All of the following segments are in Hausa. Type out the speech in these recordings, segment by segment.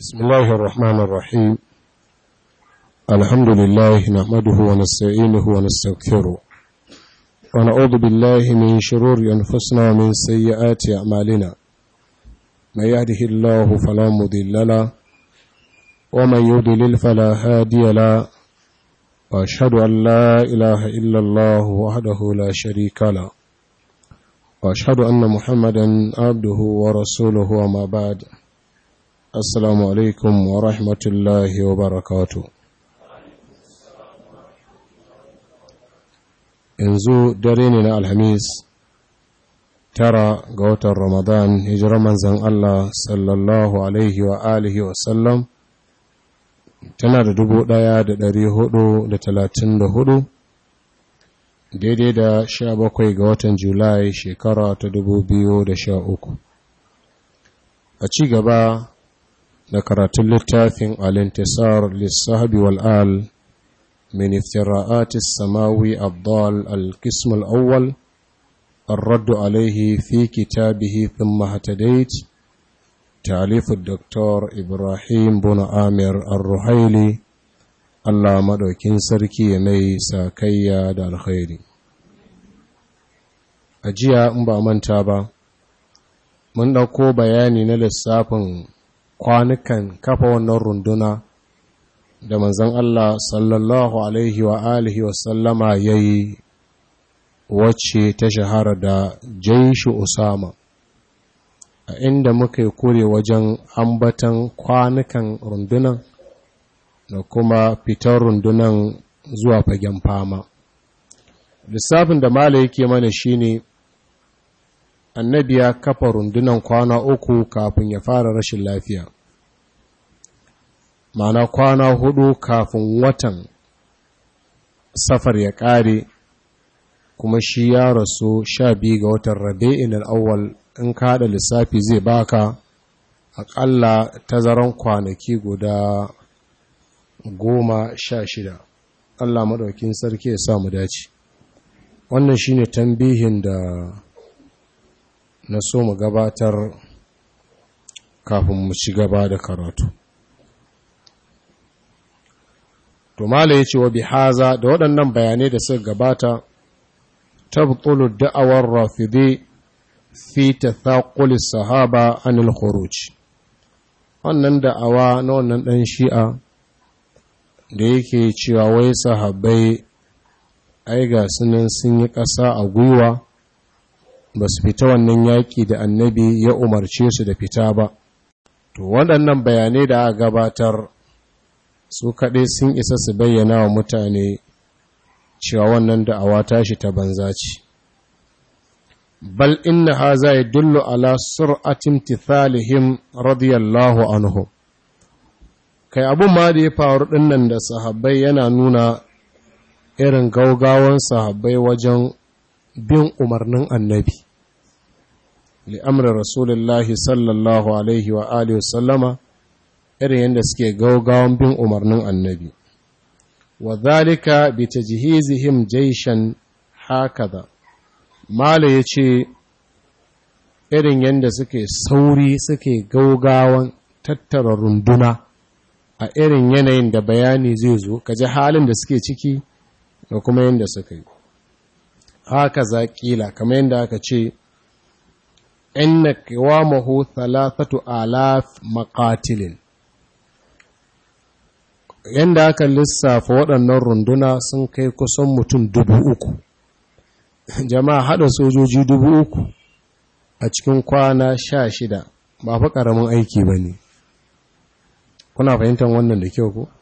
بسم الله الرحمن الرحيم الحمد لله نحمده ونستعينه ونستغفره ونعوذ بالله من شرور أنفسنا ومن سيئات أعمالنا من يهده الله فلا مضل له ومن يضلل فلا هادي له وأشهد أن لا إله إلا الله وحده لا شريك له وأشهد أن محمدا عبده ورسوله وما بعد Assalamu alaikum wa rahmatullahi wa barakatu. Yanzu dare ne na Alhamis, tara ga watan Ramadan, hijirar manzan Allah sallallahu Alaihi wa alihi wa sallam, tana da dubu ɗaya da ɗari hudu da talatin da hudu, daidai da sha bakwai ga watan Julai shekara ta dubu biyu da sha uku. A ci gaba da karatun littafin alintisar lissahabi wal'al min iftira'atis samawi abdal al-qism al-awwal الرد عليه في كتابه ثم اهتديت تعليف الدكتور إبراهيم بن آمر الرحيلي الله مدوكين سركي مي ساكيا دا الخير أجيا أمبا من تابا من ɗauko bayani na lissafin kwanukan kafa wannan runduna da manzon Allah sallallahu alaihi wa alihi wa sallama yayi wacce ta shahara da jaishu Usama a inda muka yi kure wajen ambatan kwanukan rundunan da kuma fitar rundunan zuwa fagen fama lissafin da mala yake mana shine annabi ya kafa rundunan kwana uku kafin ya fara rashin lafiya mana kwana hudu kafin watan safar ya ƙare kuma shi ya rasu sha biyu ga watan rabi'in al'awwal in ka haɗa lissafi zai baka aƙalla tazaran kwanaki guda goma sha shida Allah maɗaukin sarki ya samu dace wannan shine tambihin da na so mu gabatar kafin mu ci gaba da karatu to mala yace wa bihaza da waɗannan bayanai da suka gabata tabtulu da'awar rafidi fi tathaqul sahaba anil khuruj wannan da'awa na wannan dan shi'a da yake cewa wai sahabbai ai ga sunan sun yi ƙasa a gwiwa ba su fita wannan yaƙi da annabi ya umarce su da fita ba to waɗannan bayanai da aka gabatar su kaɗai sun isa su bayyana wa mutane cewa wannan da'awa tashi ta banza ce bal inna haza yadullu ala sur'atin tithalihim radiyallahu anhu kai abun ma da ya faru dinnan da sahabbai yana nuna irin gaugawan sahabbai wajen bin umarnin annabi li'amri rasulullahi sallallahu alaihi wa alihi wasallama irin yadda suke gaugawan bin umarnin annabi wa zalika bi tajhizihim jayshan hakaza mala yace irin yadda suke sauri suke gaugawan tattara runduna a irin yanayin da bayani zai zo kaji halin da suke ciki da kuma yadda suka yi haka za kila kamar yadda aka ce inna qiwamahu thalathatu alaf maqatilin yanda aka lissafa waɗannan runduna sun kai kusan mutum dubu uku jama'a haɗa sojoji dubu uku a cikin kwana sha shida ba fa ƙaramin aiki ba ne kuna fahimtar wannan da kyau ko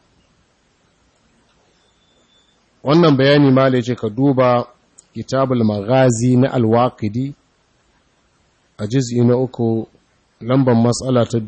wannan bayani ma da ce ka duba kitabul magazi na alwaƙidi a jiz'i na uku lambar matsala ta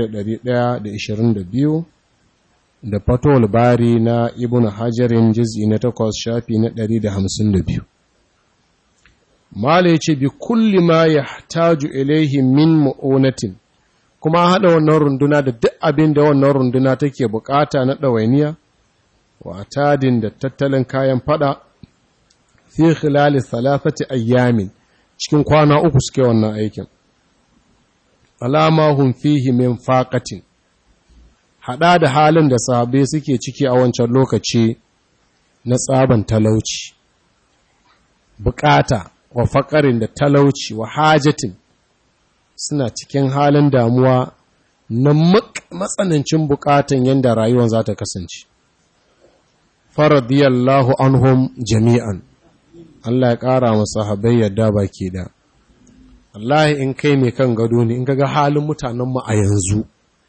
1122 da fatowar bari na ibn hajarin jiz'i na takwas shafi na 152 mala ya ce bi kulli ma ya taju ilaihi min ma'unatin kuma haɗa wannan runduna da duk abin da wannan runduna take bukata na ɗawainiya wa tadin da tattalin kayan fada fi khilali thalathati ayyamin cikin kwana uku suke wannan aikin alama hun fihi min faqatin haɗa da halin da sahabbai suke ciki a wancan lokaci na tsaban talauci bukata wa faƙarin da talauci wa hajatin suna cikin halin damuwa na matsanancin bukatan yadda rayuwar za ta kasance faradiyallahu anhum jami'an Allah ya ƙara masu habai yadda baki da Allah in kai mai kan gado ne in ga halin mutanenmu a yanzu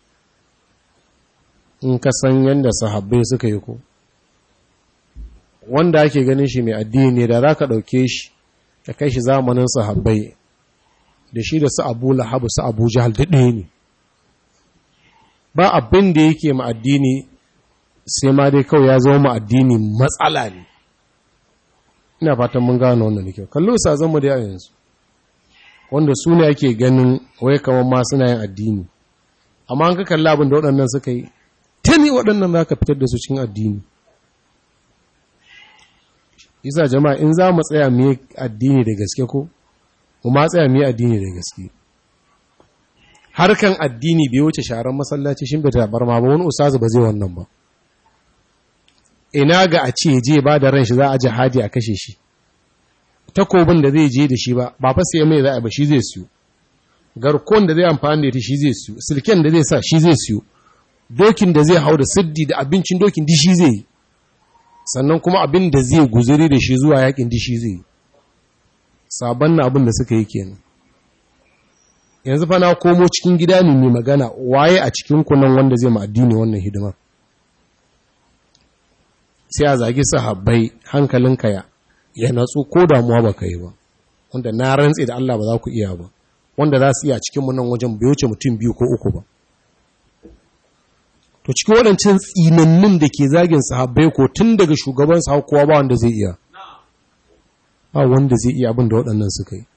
in ka san yadda sahabbai suka yi ko wanda ake ganin shi mai addini ne da za ka ɗauke shi ka kai shi zamanin sahabbai da shi da su abu lahabu su abu jihal daɗe ne ba abin da yake ma addini sai ma dai kawai ya zama ma addini matsala ne ina fatan mun gano wannan da kyau kallo sa zama da yanzu wanda su ne ake ganin wai kamar ma suna yin addini amma an ka kalla abin da waɗannan suka yi tani waɗannan za ka fitar da su cikin addini isa jama'a in za mu tsaya mu yi addini da gaske ko mu ma tsaya mu yi addini da gaske harkan addini bai wuce sharan masallaci shin bai tabar ma ba wani ustazu ba zai wannan ba ina ga a ce je ba da ran shi za a jihadi a kashe shi takobin da zai je da shi ba ba fa sai mai za a ba shi zai siyo garkon da zai amfani da ita shi zai siyo silken da zai sa shi zai siyo dokin da zai hau da siddi da abincin dokin di shi zai yi sannan kuma abin da zai guzuri da shi zuwa yakin di shi zai yi sabon na abin da suka yi kenan yanzu fa na komo cikin gida ne mai magana waye a cikin kunan wanda zai ma addini wannan hidima sai a zagi sahabbai hankalinka ya ya natsu ko damuwa baka yi ba wanda na rantse da Allah ba za ku iya ba wanda za su iya cikin mu nan wajen bai wuce mutum biyu ko uku ba to cikin waɗancan tsinannin da ke zagin sahabbai ko tun daga shugaban sa kowa ba wanda zai iya ba wanda zai iya abin da waɗannan suka yi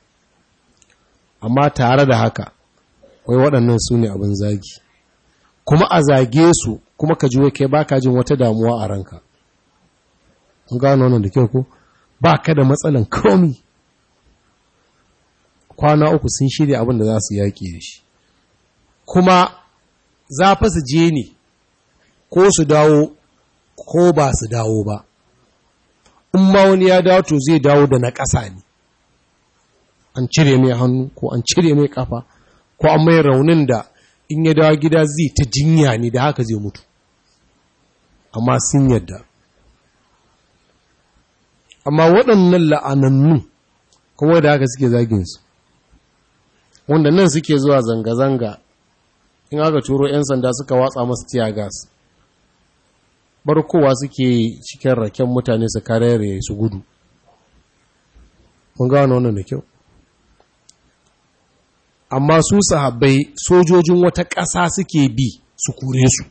amma tare da haka wai waɗannan su ne abin zagi kuma a zage su kuma ka ji kai baka jin wata damuwa a ranka an gano wannan da kyau ko ba ka da matsalan komi kwana uku sun shirya abin da za su yaƙi da shi kuma za fa su je ne ko su dawo ko ba su dawo ba in ma wani ya dawo to zai dawo da na ƙasa ne an cire mai hannu ko an cire mai kafa ko an mai raunin da in ya dawo gida zai ta jinya ne da haka zai mutu amma sun yadda amma waɗannan la'anannu kuma da haka suke zaginsu wanda nan suke zuwa zanga-zanga in aka turo 'yan sanda suka watsa masu tiyagas barkowa suke cikin raken mutane su karere su gudu mun gano wannan da kyau amma su sahabbai sojojin wata ƙasa suke bi su kure su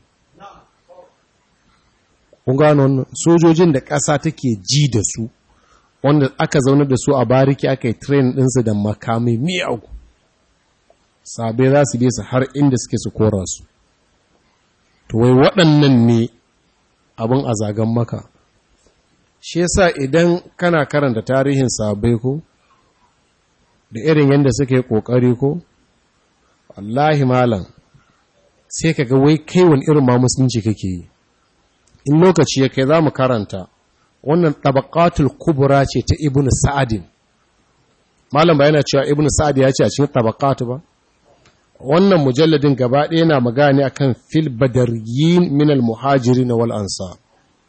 kun gano wannan sojojin da ƙasa take ji da su wanda aka zaune da su a bariki aka yi train ɗinsu da makamai miyagu sabai za su su har inda suke su kora su to wai waɗannan ne abin a zagan maka shi yasa idan kana karanta tarihin sabai ko da irin yadda suke ƙoƙari ko wallahi malam sai ka ga wai kai wani irin ma musulunci kake yi in lokaci ya kai za mu karanta wannan tabaqatul kubra ce ta ibnu sa'adin malam ba yana cewa ibnu sa'ad ya ce a cikin tabaqatu ba wannan mujalladin gaba ɗaya na magana akan fil badaryin min al muhajirin wal ansar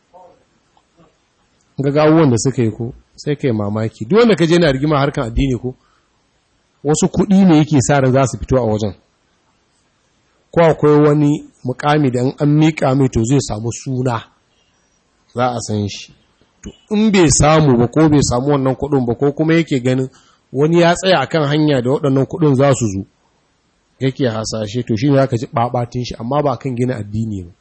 ga abubuwan da suka yi ko sai kai mamaki duk wanda ka je na rigima harkan addini ko wasu kuɗi ne yake sa ran za su fito a wajen ko akwai wani mukami da an miƙa mai to zai samu suna za a san shi to in bai samu ba ko bai samu wannan kuɗin ba ko kuma yake ganin wani ya tsaya akan hanya da waɗannan kuɗin za su zo yake hasashe to shi ne aka ji ɓaɓatin shi amma ba kan gina addini ba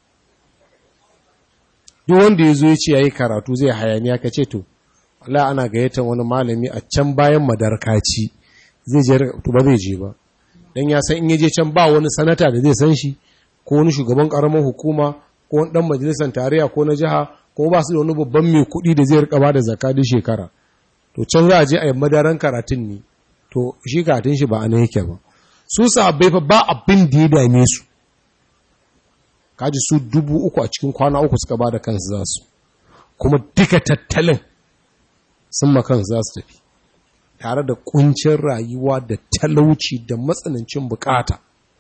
duk wanda ya zo ya ce ya yi karatu zai hayaniya ka ce to Allah ana gayyatar wani malami a can bayan madarkaci zai je to ba zai je ba dan ya san in ya je can ba wani sanata da zai san shi ko wani shugaban karamar hukuma ko wani dan majalisar tarayya ko na jiha ko ba su da wani babban mai kuɗi da zai rika ba da zakka duk shekara to can za a je a yi madaran karatun ne to shi karatun shi ba a nan yake ba su sahabbai fa ba abin da ya dame su kaji su dubu uku a cikin kwana uku suka ba da kansu za su kuma duka tattalin sun makan za su tafi tare da kuncin rayuwa da talauci da matsanancin bukata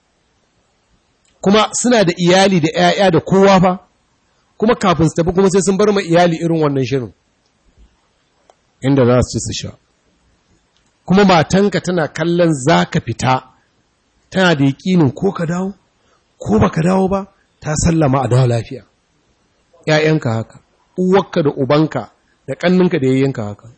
kuma suna da iyali da 'ya'ya da kowa fa kuma kafin su tafi kuma sai sun bar ma iyali irin wannan shirin inda za su ci su sha kuma matanka tana kallon za ka fita tana da yaƙinin ko ka dawo ko ba ka dawo ba ta sallama a dawo lafiya ‘ya'yanka haka uwarka da ubanka da ƙanninka da yayyanka haka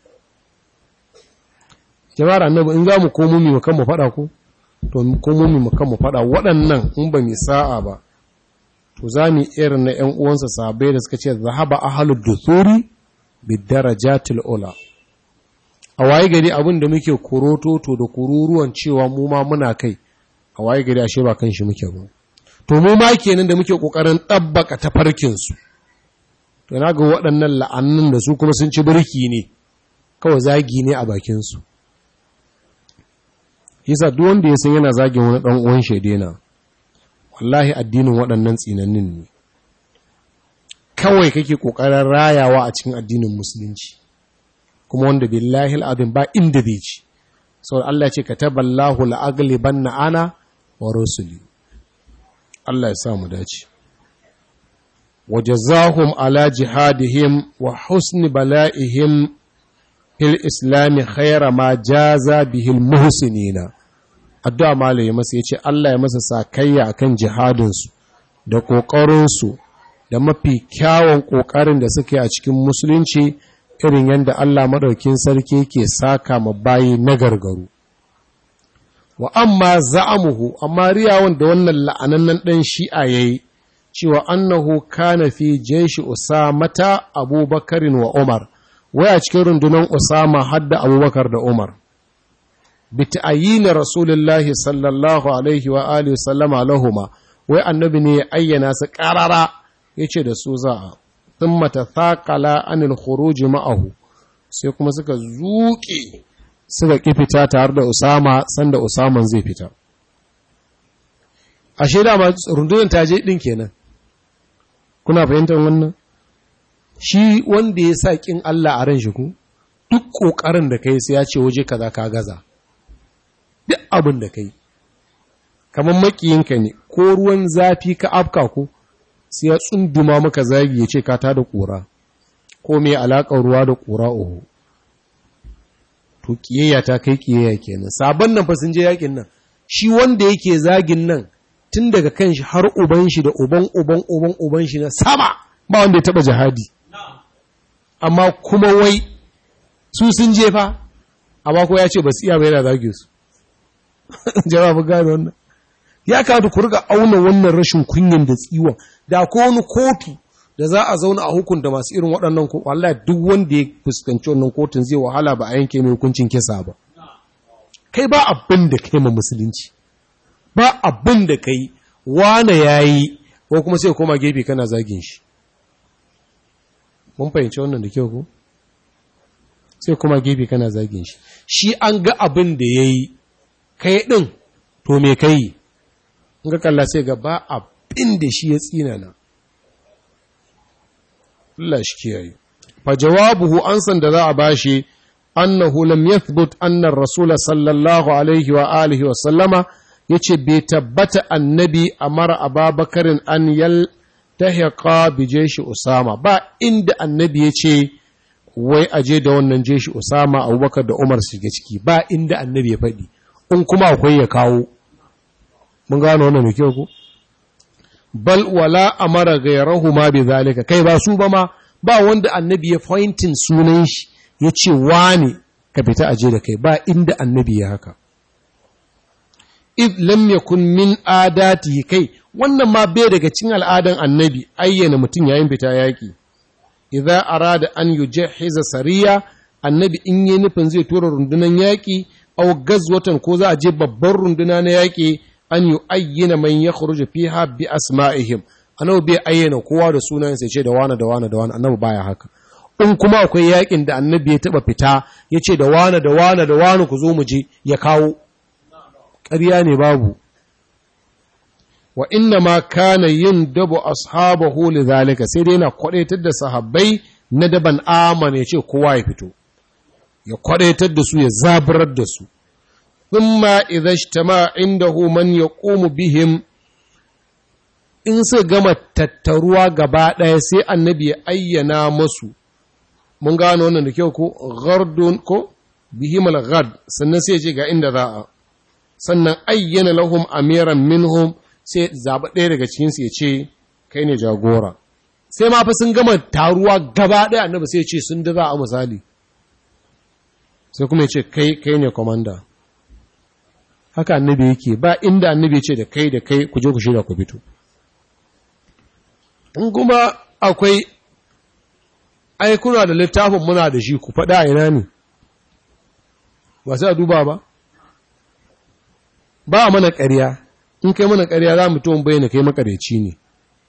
jama'ar annabi in za mu komo mu kan mu faɗa ko to komo mu kan mu faɗa waɗannan in ba mu sa'a ba to za mu irin na ‘yan uwansa sabai da suka ce zahaba ahalud duthuri bidarajatil ula a waye gari abin da muke kuroto to da kururuwan cewa mu ma muna kai a waye gari ashe ba kan shi muke ba to mu ma kenan da muke kokarin dabbaka tafarkin su to na ga waɗannan la'annun da su kuma sun ci birki ne kawai zagi ne a bakin su yasa duk wanda ya san yana zagin wani dan uwan shedena wallahi addinin waɗannan tsinannin ne kawai kake kokarin rayawa a cikin addinin musulunci kuma wanda billahi al'adun ba inda zai ci sau Allah ce ka taballahu la'agliban na ana wa rusuli Allah ya sa mu dace waje zahum ala jihadihim wa husni bala'ihim fil islami khaira ma jaza bihil muhsinina addu'a malaye masa ya ce Allah ya masa sakayya akan jihadinsu da ƙoƙarinsu da mafi kyawun ƙoƙarin da suke a cikin musulunci irin yadda Allah maɗaukin sarki ke saka ma bayi na gargaru. Wa amma za'amuhu, amma riyawan da wannan la'anannan ɗan shi'a ya yi, cewa annahu kana fi jeshi Usamata Abubakarin wa Umar, waya cikin rundunar Usama hadda Abubakar da Umar. Bita'ayyina Rasulullahi sallallahu alaihi wa alihi sallama lahuma, wai annabi ne ya ayyana su ƙarara ya ce da su za'a. ثم تثاقلا عن الخروج ma'ahu sai kuma suka zuƙe suka ƙi fita tare da Usama sanda Usaman zai fita ashe dama rundunar ta je din kenan kuna fahimtar wannan shi wanda ya sa kin Allah a ran shi ku duk kokarin da kai sai ya ce waje kaza ka gaza duk abin da kai kamar makiyinka ne ko ruwan zafi ka afka ko sai ya tsunduma maka zagi ya ce ka ta da ƙura ko mai alaƙar ruwa da ƙura oho to ƙiyayya ta kai ƙiyayya kenan sabon nan fa sun je yakin nan shi wanda yake zagin nan tun daga kan shi har uban shi da uban uban uban uban shi na sama ba wanda ya taba jihadi amma kuma wai su sun je fa amma ko ya ce ba su iya ba yana zage su jawabin gane wannan ya kawo ku riga auna wannan rashin kunyan da tsiwon da ko wani kotu da za a zauna a hukunta masu irin waɗannan ko wallahi duk wanda ya fuskanci wannan kotun zai wahala ba a yanke mai hukuncin kisa ba kai ba abin da kai ma musulunci ba abin da kai wane yayi ko kuma sai koma gefe kana zagin shi mun fahimci wannan da kyau ko sai kuma gefe kana zagin shi shi an ga abin da yayi kai din to me kai in ga kalla sai ga ba abin da shi ya tsinana Allah shi kiyaye fa jawabuhu ansan da za a bashi annahu lam yathbut anna ar-rasul sallallahu alaihi wa alihi wa sallama yace bai tabbata annabi amara ababakarin an yal tahiqa bi jeshi usama ba inda annabi yace wai aje da wannan jeshi usama abubakar da umar su ga ciki ba inda annabi ya faɗi in kuma akwai ya kawo mun gano wannan da kyau ko bal wala amara gairahu ma bi zalika kai ba su ba ma ba wanda annabi ya pointin sunan shi ya ce wani ka fita aje da kai ba inda annabi ya haka id lam yakun min adati kai wannan ma bai daga cikin al'adan annabi ayyana mutum yayin fita yaki idza arada an yujahhiza sariya annabi in yi nufin zai tura rundunan yaki aw gazwatan ko za a je babban runduna na yaki an yi ayyana man ya khuruju fiha bi asma'ihim annabi bai ayyana kowa da sunan sai ce da wani da wani da wani annabi baya haka in kuma akwai yakin da annabi ya taba fita ya ce da wani da wani da wani ku zo mu je ya kawo ƙarya ne babu wa inna ma kana yin dabu ashabahu li zalika sai dai yana kwadaitar da sahabbai na daban amana ya ce kowa ya fito ya kwadaitar da su ya zaburar da su thumma idza ijtama indahu man yaqumu bihim in su gama tattaruwa gaba ɗaya sai annabi ya ayyana masu mun gano wannan da kyau ko gardun ko bihimal gard sannan sai ce ga inda za a sannan ayyana lahum amiran minhum sai zaɓa ɗaya daga cikinsu ya ce kai ne jagora sai ma fa sun gama taruwa gaba ɗaya annabi sai ce sun da za a misali sai kuma ya ce kai kai ne komanda haka annabi yake ba inda annabi ya ce da kai da kai ku je ku shirya ku fito in kuma akwai aikuna da littafin muna da shi ku faɗa a ina ne ba sai a duba ba ba mana ƙarya in kai mana ƙarya za mu tuwon bayyana kai makareci ne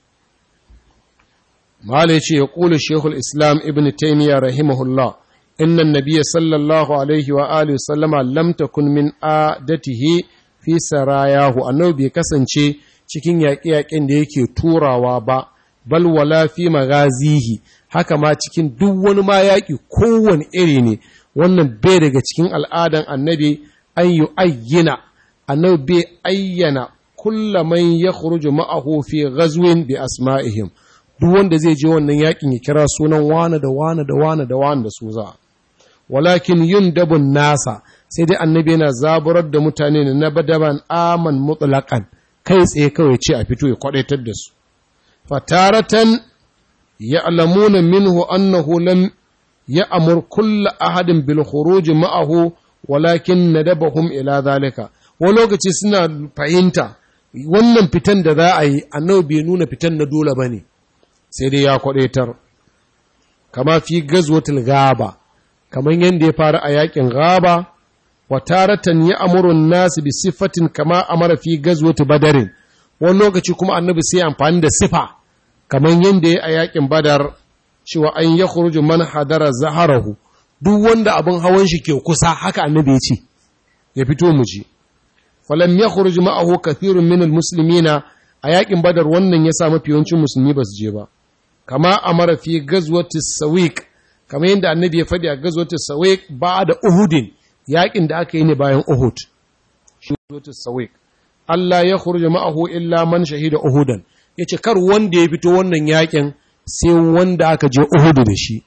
mahala ya ce ya ƙula shekul islam ibn taimiyya rahimahullah innan nabiya sallallahu alaihi wa alihi sallama lam takun min adatihi fi sarayahu annabi bai kasance cikin yaƙe-yaƙen da yake turawa ba bal wala fi magazihi haka ma cikin duk wani ma yaƙi kowane iri ne wannan bai daga cikin al'adan annabi an yi ayyana annabi bai ayyana kulla man ya khuruju ma'ahu fi ghazwin bi asma'ihim duk wanda zai je wannan yaƙin ya kira sunan wane da wane da wane da wane da su za walakin yin dabun nasa sai dai annabi yana zaburar da mutane na badaban aman mutlaqan kai tsaye kawai ce a fito ya kwadaitar da su fataratan ya'lamuna minhu annahu lam ya'mur kull ahadin bil khuruj ma'ahu walakin nadabahum ila zalika wani lokaci suna fahimta wannan fitan da za a yi annabi bai nuna fitan na dole bane sai dai ya kwadaitar kama fi gazwatul gaba kamar yadda ya fara a yakin gaba wa taratan ya amurun nasu bi sifatin kama amara fi gazwati badarin wani lokaci kuma annabi sai amfani da sifa kamar yadda ya a yakin badar cewa an ya khuruju man hadara zaharahu duk wanda abin hawan shi ke kusa haka annabi ya ce ya fito mu ji falam ya khuruju ma'ahu kathirun min almuslimina a yakin badar wannan ya sa mafi yawancin musulmi ba su je ba kama amara fi gazwati sawiq kamar yadda annabi ya faɗi a gazwati sawiq ba da uhudin yakin da aka yi ne bayan Uhud shi zuwa sawiq Allah ya khurja ma'ahu illa man shahida Uhudan yace kar wanda ya fito wannan yakin sai wanda aka je Uhud da shi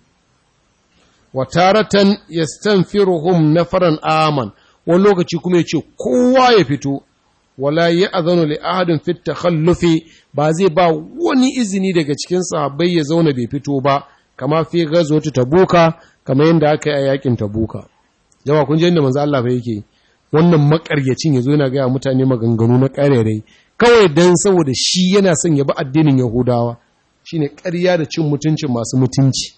wa taratan yastanfiruhum nafaran aman wani lokaci kuma yace kowa ya fito wala ya'zanu li ahadin fi takhallufi ba zai ba wani izini daga cikin sahabbai ya zauna bai fito ba kama fi ghazwat tabuka kamar yadda aka yi a yakin tabuka jama kun je inda manzo Allah fa yake wannan makaryacin yazo yana ga mutane maganganu na karerai kawai dan saboda shi yana son ya bi addinin Yahudawa shine ƙarya da cin mutuncin masu mutunci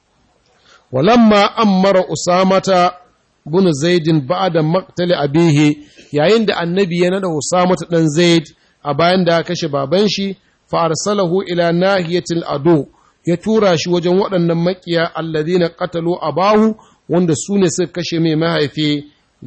walamma ammara usamata bin zaidin ba'da maqtali abihi yayin da annabi ya nada usamata dan zaid a bayan da kashe baban shi fa arsalahu ila nahiyatil adu ya tura shi wajen waɗannan makiya alladhina qatalu abahu wanda su ne suka kashe mai mahaifi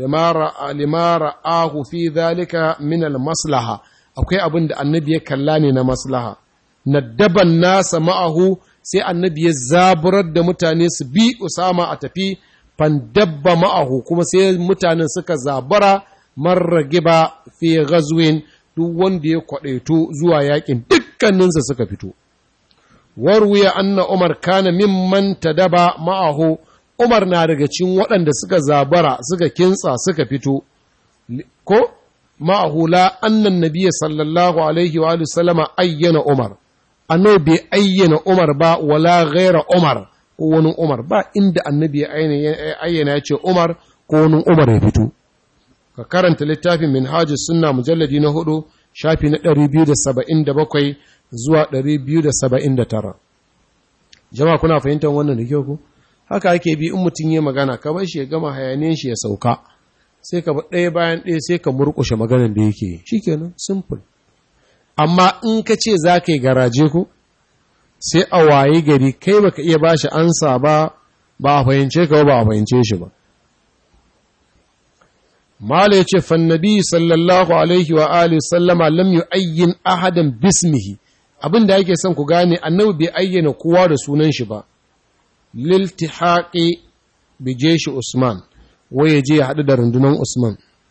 limara ahu fi zalika min maslaha akwai abin da annabi ya kalla ne na maslaha naddaban nasa ma'ahu sai annabi ya zaburar da mutane su bi usama a tafi fandabba ma'ahu kuma sai mutanen suka zabara marragiba fi ghazwin duk wanda ya kwadaito zuwa yakin dukkaninsa suka fito warwiya anna umar kana mimman tadaba ma'ahu Umar na daga cikin waɗanda suka zabara suka kintsa suka fito, ko ma'ahula annan nabiya sallallahu Alaihi wa sallama ayyana Umar, annabi bai ayyana Umar ba wala ghaira Umar ko wani Umar ba inda annabi ya ayyana ya ce Umar ko wani Umar ya fito. Ka karanta littafin Minhajus Sunna mujalladi na hudu shafi na 277 zuwa 279. Jama'a kuna fahimtar wannan da kyau ku? haka ake bi in mutum yi magana ka bar shi ya gama hayaniyar shi ya sauka sai ka ɗaya bayan ɗaya sai ka murƙushe maganar da yake yi shikenan simple amma in ka ce za ka yi garaje ku sai a waye gari kai baka iya ba shi ansa ba ba a fahimce ka ba a fahimce shi ba mala yace fannabi sallallahu alaihi wa alihi sallama lam yu'ayyin ahadan bismihi abin da yake son ku gane annabi bai ayyana kowa da sunan shi ba liltihaqi bi jeshi usman wai ya je ya haɗu da rundunar usman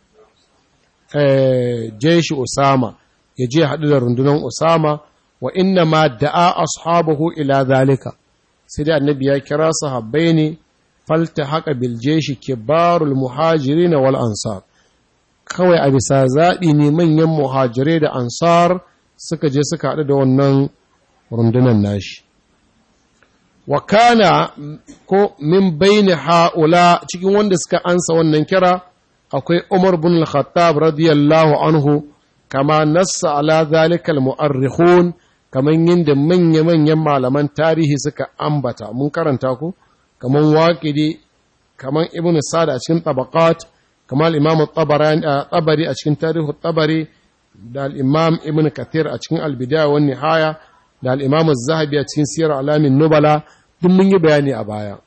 eh jeshi usama ya je ya haɗu da rundunar usama wa inna ma da'a ashabahu ila zalika sai dai annabi ya kira sahabbai ne falta haka biljeshi kibarul muhajirin wal ansar kawai a bisa zaɓi ne manyan muhajirai da ansar suka je suka haɗu da wannan rundunan nashi wa kana ko min bayni ha'ula cikin wanda suka ansa wannan kira akwai Umar bin al-Khattab radiyallahu anhu kama nassa ala zalika al-mu'arrikhun kaman yinda manya-manyan malaman tarihi suka ambata mun karanta ku kaman waqidi kaman ibnu Sa'd a cikin tabaqat kaman imam tabari a cikin tarihu tabari da al-imam ibnu Kathir a cikin al-bidaya wan nihaya da al-imam az-zahabi a cikin siyar alamin nubala duk mun yi bayani a baya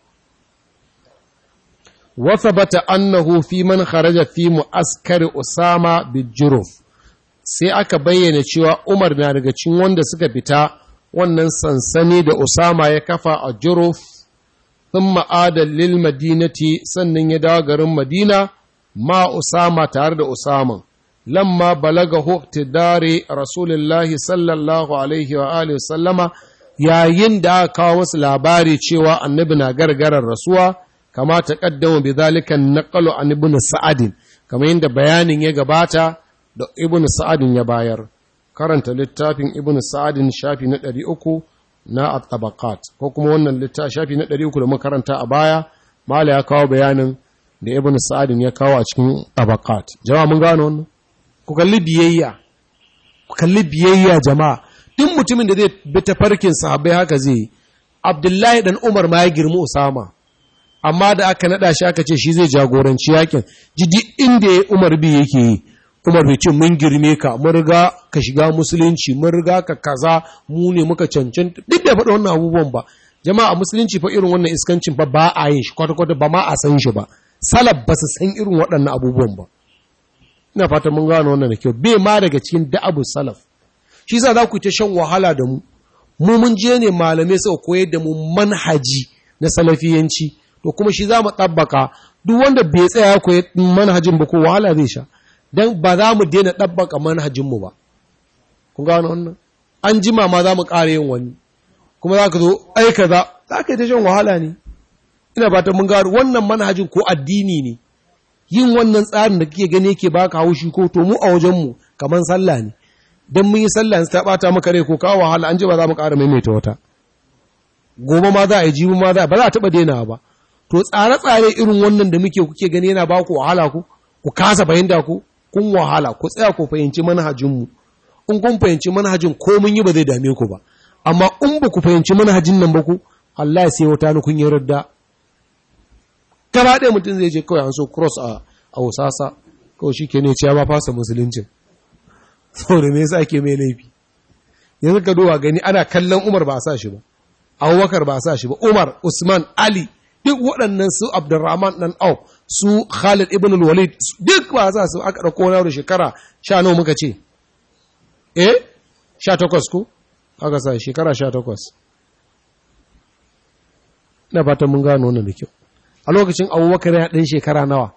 وثبت أنه في من خرج في معسكر أسامة بالجرف sai aka bayyana cewa Umar na daga cikin wanda suka fita wannan sansani da Usama ya kafa a Juruf thumma ada lil madinati sannan ya dawo garin Madina ma Usama tare da Usama lamma balaga iktidari Rasulullahi sallallahu alaihi wa alihi sallama yayin da aka kawo wasu labari cewa annabi na gargarar rasuwa kama ta kaddama bi zalika naqalu an ibn sa'ad kamar yadda bayanin ya gabata da ibn sa'ad ya bayar karanta littafin ibn sa'ad shafi na 300 na at-tabaqat ko kuma wannan littafi shafi na 300 da makaranta a baya mala ya kawo bayanin da ibn sa'ad ya kawo a cikin tabaqat jama'a mun gano wannan ku kalli biyayya ku kalli biyayya jama'a duk mutumin da zai bi tafarkin sahabbai haka zai Abdullahi dan Umar ma ya girmi Usama amma da aka nada shi aka ce shi zai jagoranci yakin jidi inda ya umar bi yake yi umar bai ce mun girme ka mun riga ka shiga musulunci mun riga ka kaza mu ne muka cancanta duk da faɗa wannan abubuwan ba jama'a musulunci fa irin wannan iskancin ba ba a yin shi kwata-kwata ba ma a san shi ba salaf ba su san irin waɗannan abubuwan ba ina fatan mun gano wannan da kyau bai ma daga cikin da'abu salaf shi yasa za ku ta shan wahala da mu mu mun je ne malamai suka koyar da mu manhaji na salafiyanci to kuma shi za mu ɗabbaka duk wanda bai tsaya koyi manhajin ba ko wahala zai sha don ba za mu daina ɗabbaka manhajinmu ba kun gano wannan an jima ma za mu ƙara yin wani kuma za ka zo aika za za ka yi ta shan wahala ne ina fata mun gano wannan manhajin ko addini ne yin wannan tsarin da kake gani yake baka haushi ko to mu a wajenmu kamar sallah ne don mun yi sallah ta ɓata maka rai ko kawo wahala an ji ba za mu ƙara maimaita wata gobe ma za a yi jibi ma za ba za a taɓa daina ba to tsare-tsare irin wannan da muke kuke gani yana ba ku wahala ku ku kasa fahimta ku kun wahala ku tsaya ku fahimci manhajinmu in kun fahimci manhajin ko mun yi ba zai dame ku ba amma in ba ku fahimci manhajin nan ba ku Allah ya sai wata ni kun yi radda gaba ɗaya mutum zai je kawai an so cross a a wasasa kawai shi ke ne ciya ba fasa musuluncin saboda me yasa ake mai laifi yanzu ka duba gani ana kallon Umar ba a sa shi ba Abubakar ba a sa shi ba Umar Usman Ali duk waɗannan su Abdurrahman ɗan Au, su Khalid ibn al-Walid, duk ba za su aka ɗauko na da shekara sha nawa muka ce? Eh, sha takwas ko? Aka sa shekara sha takwas. Ina fatan mun gano wannan da kyau. A lokacin abubakar ya ɗan shekara nawa?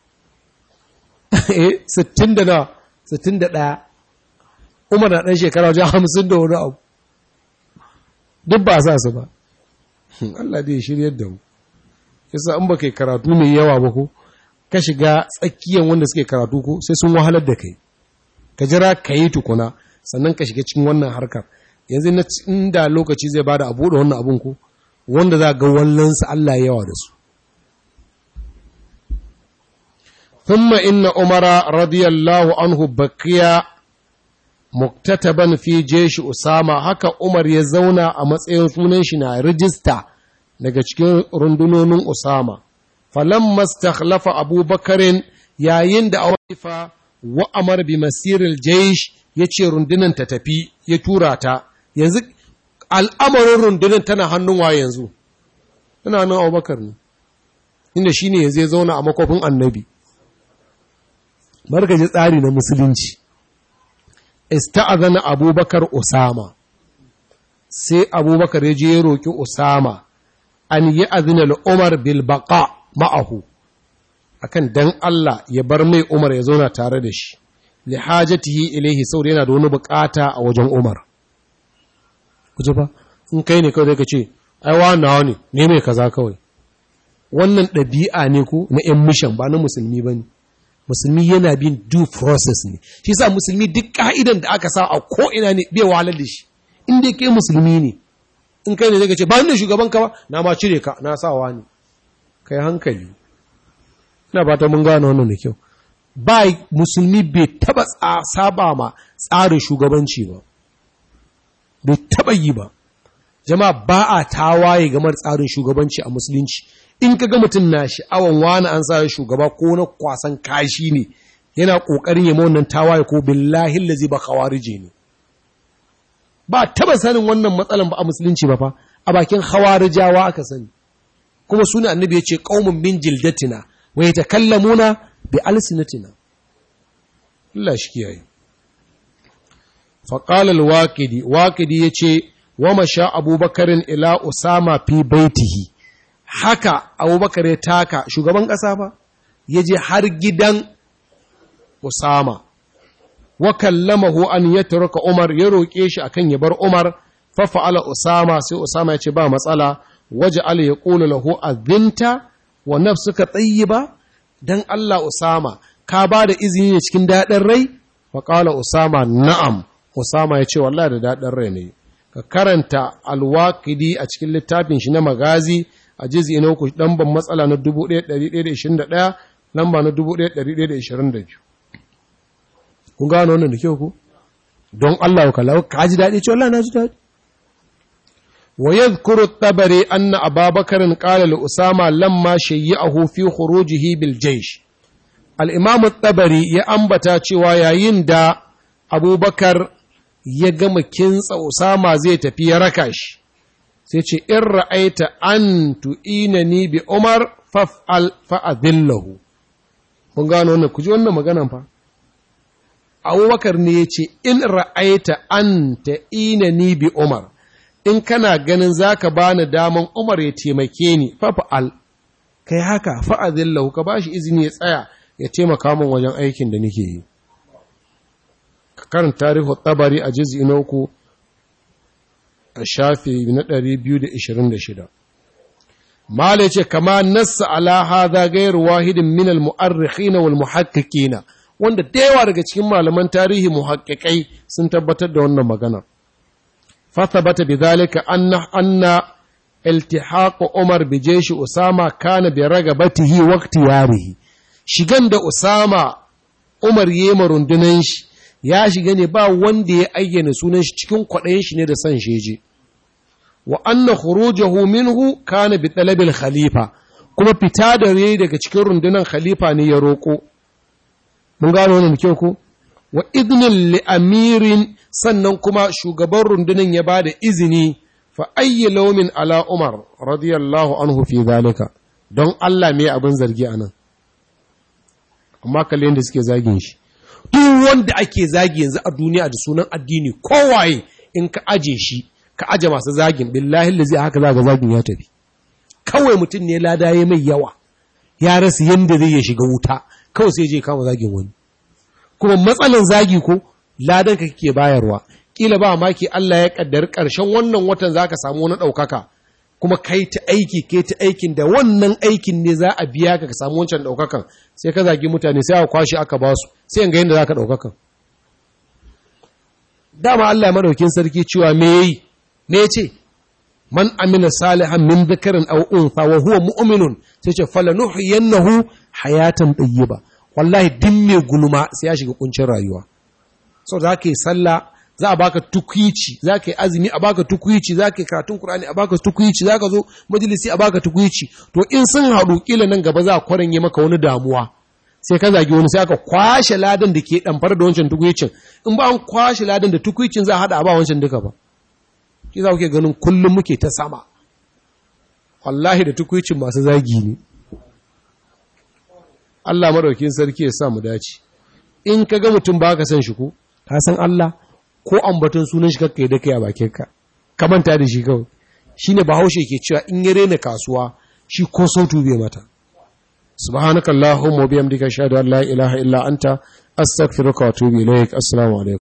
Eh, sittin da nawa? Sittin da ɗaya. Umar na ɗan shekara wajen hamsin da wani abu. Duk ba sa su ba. Allah zai shiryar da mu. yasa in ba kai karatu mai yawa ba ko ka shiga tsakiyar wanda suke karatu ko sai sun wahalar da kai ka jira ka yi tukuna sannan ka shiga cikin wannan harkar yanzu na inda lokaci zai bada abu da wannan abun ko wanda za ga wallansa Allah yawa da su thumma inna umara radiyallahu anhu baqiya muktataban fi jeshi usama haka umar ya zauna a matsayin sunan shi na rijista daga cikin rundunonin Usama. Falan mastakhlafa abubakarin yayin da awaifa wa amar bi masiril jaish ya ce rundunan ta tafi ya tura ta. Yanzu al'amarin rundunan tana hannun wa yanzu. Tana nan abubakar ne, inda shi ne yanzu ya zauna a makwafin annabi. markaji tsari na musulunci ista'azana abubakar usama sai abubakar ya je ya roƙi usama an yi azina umar bil baqa ma'ahu akan dan Allah ya bar mai umar ya zauna tare da shi li hajatihi ilaihi saboda yana da wani bukata a wajen umar kuje fa in kai ne kawai ka ce ai wa nawa ne ne mai kaza kawai wannan ɗabi'a ne ko na ‘yan mishan ba na musulmi ba ne musulmi yana bin due process ne shi sa musulmi duk ka'idan da aka sa a ko'ina ne bai wahalar da shi inda kai musulmi ne in kai ne zai ce ba da shugaban ka ba na ma cire ka na sawa ne kai hankali ina ba ta mun gane wannan da kyau ba musulmi bai taba saba ma tsarin shugabanci ba bai taba yi ba jama'a ba a tawaye game da tsarin shugabanci a musulunci in ka ga mutum na sha'awan wani an sa shugaba ko na kwasan kashi ne yana ƙoƙarin yi wannan tawaye ko billahi lazi ba khawarije ne ba taba sanin wannan matsalan ba a musulunci ba fa a bakin khawarijawa aka sani kuma suna annabi ya ce qaumun min jildatina wa yatakallamuna bi alsinatina Allah shi kiyaye fa qala al-waqidi waqidi yace wa masha abubakarin ila usama fi baitihi haka abubakar ya taka shugaban ƙasa ba ya je har gidan usama wa kallamahu an ya turka umar ya roƙe shi akan ya bar umar fa fa'ala usama sai usama ya ce ba matsala waje ala ya ƙula lahu azinta wa nafsuka tayyiba dan Allah usama ka ba da izini ne cikin daɗin rai fa qala usama na'am usama ya ce wallahi da daɗin rai ne ka karanta alwaqidi a cikin littafin shi na magazi a jizi na uku ban matsala na 1121 lamba na 1122 kun gano wannan da kyau ku don Allah ka lawo ka ji daɗi ce Allah na ji daɗi wa yadhkuru tabari anna ababakar qala li usama lamma shayyahu fi khurujihi bil jaysh al imam tabari ya ambata cewa yayin da abubakar ya gama kintsa usama zai tafi ya raka shi sai ce in ra'aita an tu'ina ni bi Umar faf'al fa'adillahu kun gano wannan ku ji wannan maganan fa Abubakar ne ya ce in ra'aita an ta'ina ni bi Umar in kana ganin zaka bani daman Umar ya taimake ni faf'al kai haka fa'adillahu ka bashi izini ya tsaya ya taimaka min wajen aikin da nake yi karin tarihu tabari a juz'i na uku a shafi na 226 mala ce kama nassa ala hadha ghayr wahidin min al mu'arrikhina wal muhaqqiqina wanda da yawa daga cikin malaman tarihi muhaqqiqai sun tabbatar da wannan magana fa thabata bidhalika anna anna iltihaq umar bi jaysh usama kana bi ragabatihi wa ikhtiyarihi shigan da usama umar yema rundunan shi ya shiga ne ba wanda ya ayyana sunan shi cikin kwaɗayin shi ne da son sheje wa anna khurujahu minhu kana bi talabil khalifa kuma fita da rai daga cikin rundunar khalifa ne ya roko mun gano wannan kyau ko wa idnil li amirin sannan kuma shugaban rundunar ya bada izini fa ayyi lawmin ala umar radiyallahu anhu fi zalika don Allah me abin zargi anan amma kalle da suke zagin shi duk wanda ake zagi yanzu a duniya da sunan addini kowaye in ka aje shi ka aje masu zagin billahi lazi haka zaga zagin ya tafi kawai mutum ne lada ya mai yawa ya rasa yanda zai ya shiga wuta kawai sai je kama zagin wani kuma matsalan zagi ko ladan ka kake bayarwa kila ba maki Allah ya kaddar karshen wannan watan zaka samu wani daukaka kuma kai ta aiki kai ta aikin da wannan aikin ne za a biya ka ka samu wancan daukakan sai ka zagi mutane sai aka kwashi aka ba su sai ga yadda zaka daukakan dama Allah ya madaukin sarki cewa me yayi me yace man amila salihan min dhakarin aw untha wa huwa mu'minun sai ce falanuhyiyannahu hayatan tayyiba wallahi din me gulma sai ya shiga kuncin rayuwa so za ka yi sallah za a baka tukwici za ka yi azumi a baka tukwici za ka yi karatun Kur'ani a baka tukwici za ka zo majalisi a baka tukwici to in sun haɗu kila nan gaba za a kwaran yi maka wani damuwa sai ka zagi wani sai aka kwashe ladan da ke ɗamfar da wancan tukwicin in ba an kwashe ladan da tukwicin za a haɗa a ba wancan duka ba ki za kuke ganin kullum muke ta sama wallahi da tukwicin masu zagi ne Allah madaukin sarki ya sa mu dace in ka ga mutum ba ka san shi ko ka san Allah ko ambaton sunan shi kakkai da kai a bakin ka ka manta da shi kawai shine bahaushe ke cewa in ya rena kasuwa shi ko sautu bai mata subhanakallahumma wa bihamdika ashhadu an la ilaha illa anta astaghfiruka wa atubu ilaik assalamu alaikum